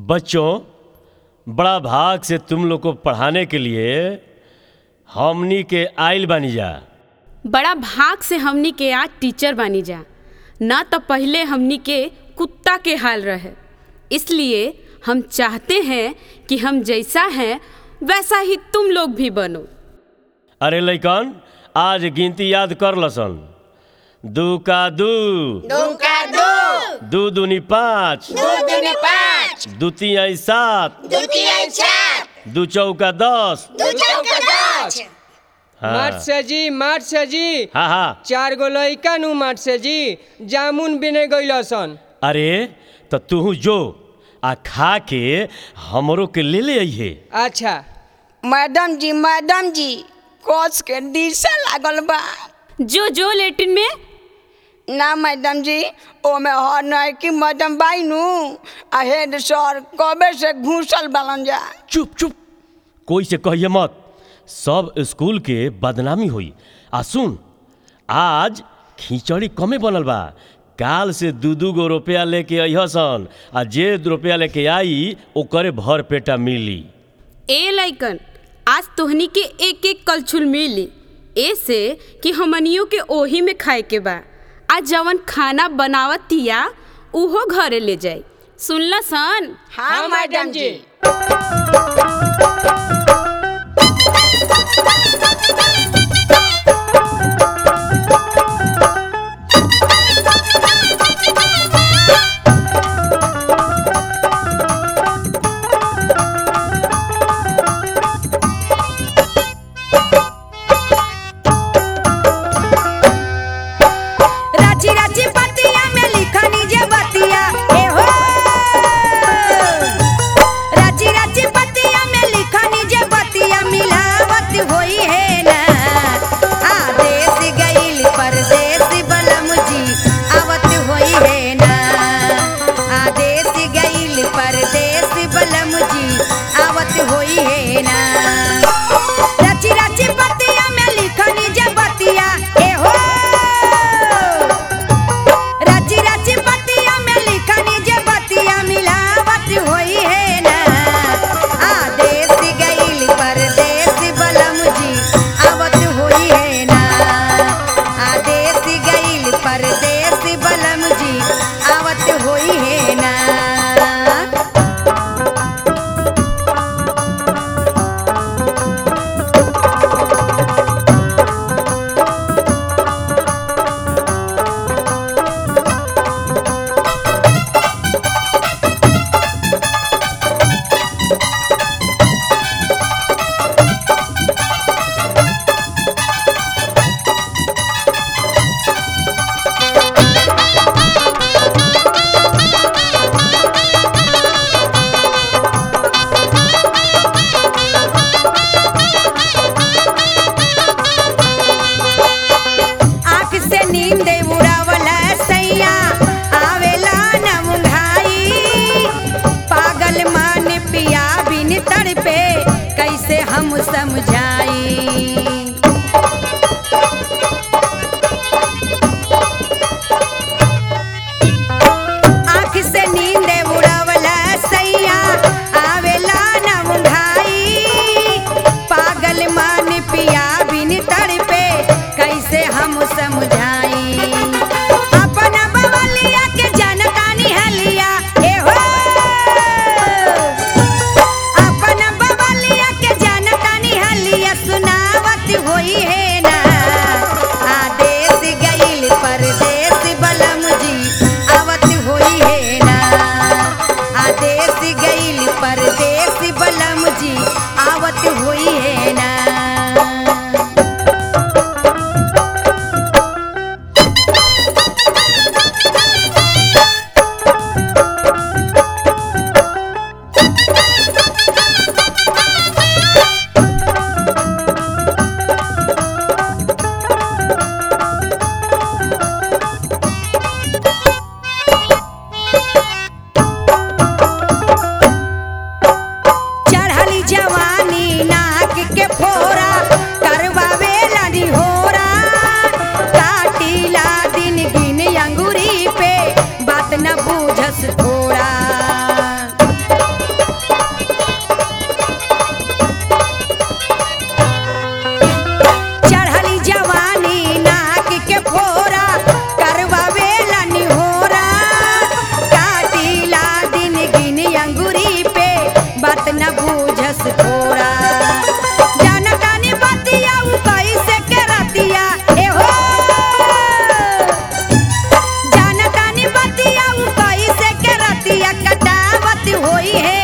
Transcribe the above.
बच्चों बड़ा भाग से तुम लोग को पढ़ाने के लिए हमनी के आइल बानी जा बड़ा भाग से हमनी के आज टीचर बानी जा ना तो पहले हमनी के कुत्ता के हाल रहे इसलिए हम चाहते हैं कि हम जैसा हैं वैसा ही तुम लोग भी बनो अरे लइकन आज गिनती याद कर लसन दू का दू दू का दू दू दूनी पाँच दू दूनी पाँच दू तीन सात दू तीन सात दू चौका दस दू चौका दस हाँ माट से जी माट से जी हाँ हाँ चार गो लइका नु माट से जी जामुन बिने गइलसन अरे तो तू जो आ खा के हमरो के ले ले अइहे अच्छा मैडम जी मैडम जी कोच के दिशा लागल बा जो जो लेटिन में ना मैडम जी ओमे हर नहीं कि मैडम बाई नु आ हेड सर कबे से घूसल बालन जा चुप चुप कोई से कहिए मत सब स्कूल के बदनामी होई आ सुन आज खिचड़ी कमे बनल बा काल से दू दू गो रुपया लेके अइहसन आ जे रुपया लेके आई ओकरे भर पेटा मिली ए लइकन आज तोहनी के एक एक कलछुल मिली ऐसे कि हमनियों के ओही में खाए के बा आज जवन खाना बनावतिया उहो घरे ले जाई सुनला सन हाँ मैडम जी राची राची पतिया में लिखनी जे बतिया ए हो राची राची पतिया में लिखनी जे बतिया मिलावत होई है ना आदेश गईल परदेश बलम जी आवत होई है ना आदेश गईल परदेश बलम जी आवत होई है ना राची राची पतिया में लिखनी जे बतिया ए हो राची राची पतिया में लिखनी जे बतिया मिलावत होई है ना आदेश गईल परदेश बलम जी आवत होई है ना आदेश गईल परदेश बलम जी आवत होई है ना आँख से नींद उड़ावला सैया आवेला न मुंघाई पागल मान पिया बिन तड़पे कैसे हम समझाई आँख से नींद उड़ावला सैया आवेला न मुंघाई पागल मान पिया बिन तड़पे कैसे हम समझाई अपन बवलिया के जनतानी हलिया ए हो अपन बवलिया के जनतानी हलिया सुनावत होई है ना आदेश गईल परदेश बलम जी आवत होई है ना आदेश गईल परदेश बलम जी आवत होई है ना चढ़ली जवानी नाक के फोड़ होई है